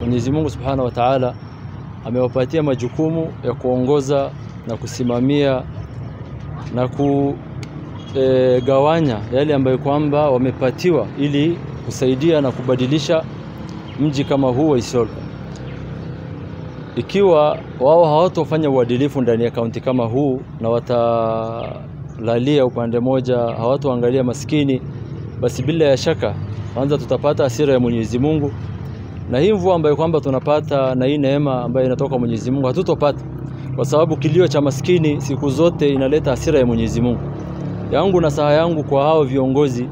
Mwenyezi Mungu Subhanahu wa Ta'ala amewapatia majukumu ya kuongoza na kusimamia na kugawanya e, yale ambayo kwamba wamepatiwa ili kusaidia na kubadilisha mji kama huu wa Isiolo. Ikiwa wao hawatofanya uadilifu ndani ya kaunti kama huu na watalalia upande moja, hawatoangalia maskini, basi bila ya shaka kwanza tutapata hasira ya Mwenyezi Mungu, na hii mvua ambayo kwamba tunapata na hii neema ambayo inatoka Mwenyezi Mungu hatutopata, kwa sababu kilio cha maskini siku zote inaleta hasira ya Mwenyezi Mungu. Yangu na saha yangu kwa hao viongozi,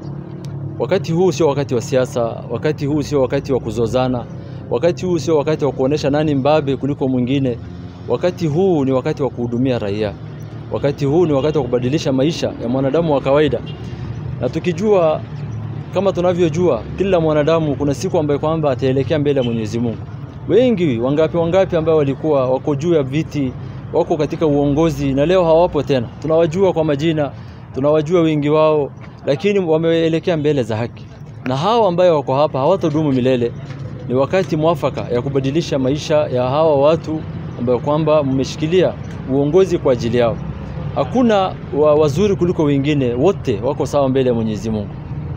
wakati huu sio wakati wa siasa, wakati huu sio wakati wa kuzozana, wakati huu sio wakati wa kuonesha nani mbabe kuliko mwingine. Wakati huu ni wakati wa kuhudumia raia, wakati huu ni wakati wa kubadilisha maisha ya mwanadamu wa kawaida, na tukijua kama tunavyojua kila mwanadamu kuna siku ambayo kwamba ataelekea mbele ya Mwenyezi Mungu. Wengi wangapi wangapi ambao walikuwa wako juu ya viti, wako katika uongozi na leo hawapo tena. Tunawajua kwa majina, tunawajua wengi wao, lakini wameelekea mbele za haki. Na hao ambao wako hapa hawatadumu milele. Ni wakati mwafaka ya kubadilisha maisha ya hawa watu ambao kwamba mmeshikilia uongozi kwa ajili yao. Hakuna wa wazuri kuliko wengine, wote wako sawa mbele ya Mwenyezi Mungu.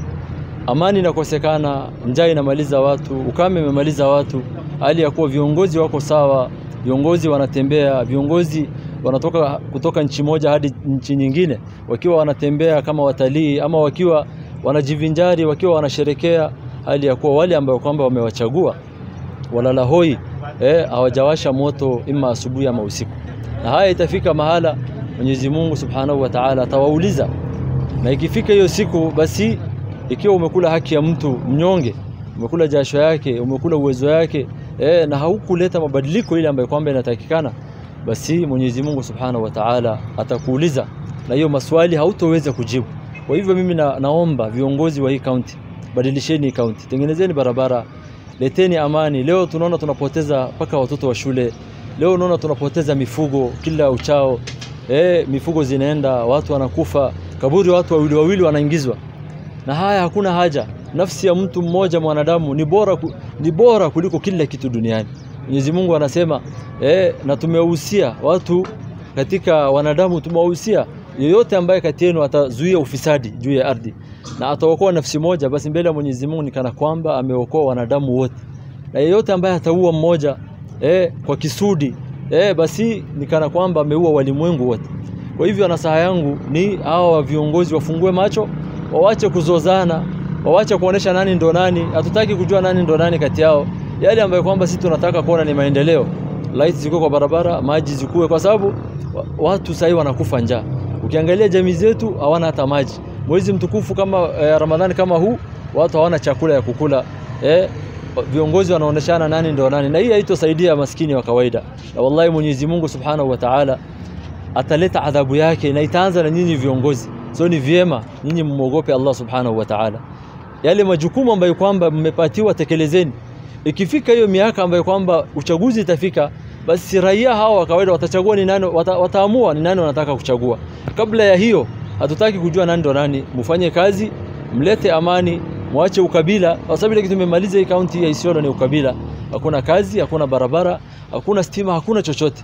Amani inakosekana, njaa inamaliza watu, ukame imemaliza watu, hali ya kuwa viongozi wako sawa, viongozi wanatembea, viongozi wanatoka kutoka nchi moja hadi nchi nyingine, wakiwa wanatembea kama watalii ama wakiwa wanajivinjari, wakiwa wanasherekea, hali ya kuwa wale ambao kwamba wamewachagua walala hoi, eh, hawajawasha moto ima asubuhi ama usiku. Na haya itafika mahala Mwenyezi Mungu Subhanahu wa Ta'ala atawauliza, na ikifika hiyo siku basi ikiwa umekula haki ya mtu mnyonge, umekula jasho yake, umekula uwezo yake eh, na haukuleta mabadiliko ile ambayo kwamba inatakikana, basi Mwenyezi Mungu Subhanahu wa Ta'ala atakuuliza, na hiyo maswali hautoweza kujibu. Kwa hivyo mimi na, naomba viongozi wa hii kaunti, badilisheni hii kaunti, tengenezeni barabara, leteni amani. Leo tunaona tunapoteza mpaka watoto wa shule, leo unaona tunapoteza mifugo kila uchao, eh, mifugo zinaenda, watu wanakufa, kaburi watu wawili wawili wanaingizwa na haya hakuna haja. Nafsi ya mtu mmoja mwanadamu ni bora, ni bora kuliko kila kitu duniani. Mwenyezi Mungu anasema eh, na tumewahusia watu katika wanadamu, tumewahusia yeyote ambaye kati yenu atazuia ufisadi juu ya ardhi na ataokoa nafsi moja, basi mbele ya Mwenyezi Mungu ni kana kwamba ameokoa wanadamu wote, na yeyote ambaye ataua mmoja eh, kwa kisudi eh, basi ni kana kwamba ameua walimwengu wote. Kwa hivyo nasaha yangu ni hawa viongozi wafungue macho wawache kuzozana, wawache kuonesha nani ndo nani. Hatutaki kujua nani ndo nani kati yao. Yale ambayo kwamba sisi tunataka kuona ni maendeleo, light zikuwe kwa barabara, maji zikuwe, kwa sababu watu sasa wanakufa njaa. Ukiangalia jamii zetu hawana hata maji. Mwezi mtukufu kama eh, Ramadhani kama huu, watu hawana chakula ya kukula eh, viongozi wanaoneshana nani ndo nani, na hii haitosaidia maskini wa kawaida. Na wallahi Mwenyezi Mungu Subhanahu wa Ta'ala ataleta adhabu yake, na itaanza na nyinyi viongozi. So ni vyema nyinyi mmogope Allah subhanahu wa ta'ala, yale majukumu ambayo kwamba mmepatiwa tekelezeni. Ikifika hiyo miaka ambayo kwamba uchaguzi itafika, basi raia hawa wa kawaida watachagua ni nani, wata, wataamua ni nani wanataka kuchagua. Kabla ya hiyo, hatutaki kujua nani ndo nani. Mfanye kazi, mlete amani, mwache ukabila, kwa sababu ile kitu tumemaliza hii kaunti ya Isiolo ni ukabila. Hakuna kazi, hakuna barabara, hakuna stima, hakuna chochote,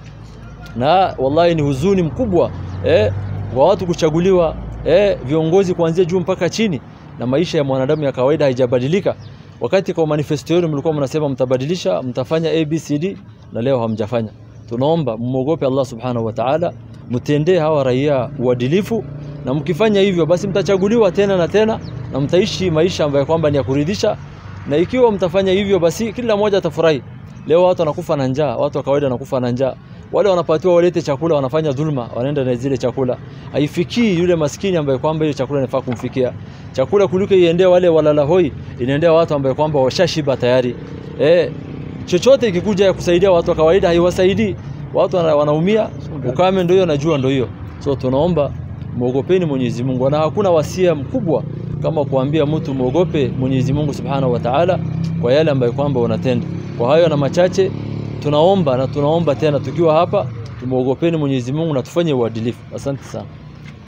na wallahi ni huzuni mkubwa eh, wa watu kuchaguliwa eh, viongozi kuanzia juu mpaka chini, na maisha ya mwanadamu ya kawaida haijabadilika. Wakati kwa manifesto yenu mlikuwa mnasema mtabadilisha, mtafanya ABCD, na leo hamjafanya. Tunaomba mmogope Allah subhanahu wa ta'ala, mtendee hawa raia uadilifu, na mkifanya hivyo basi mtachaguliwa tena na tena, na mtaishi maisha ambayo kwamba ni ya kuridhisha. Na ikiwa mtafanya hivyo, basi kila mmoja atafurahi. Leo watu wanakufa na njaa, watu wa kawaida wanakufa na njaa wale wanapatiwa walete chakula wanafanya dhulma, wanaenda na zile chakula, haifikii yule maskini ambaye kwamba hiyo chakula inafaa kumfikia. Chakula kuliko iendee wale walala hoi, inaendea watu ambao kwamba washashiba tayari. Eh, chochote ikikuja ya kusaidia watu wa kawaida haiwasaidii, watu wanaumia. Ukame ndio hiyo na jua ndio hiyo. So tunaomba muogopeni Mwenyezi Mungu, na hakuna wasia mkubwa kama kuambia mtu muogope Mwenyezi Mungu Subhanahu wa Ta'ala kwa yale ambayo kwamba unatenda. Kwa hayo na machache tunaomba na tunaomba tena tukiwa hapa, tumuogopeni Mwenyezi Mungu na tufanye uadilifu. Asante sana.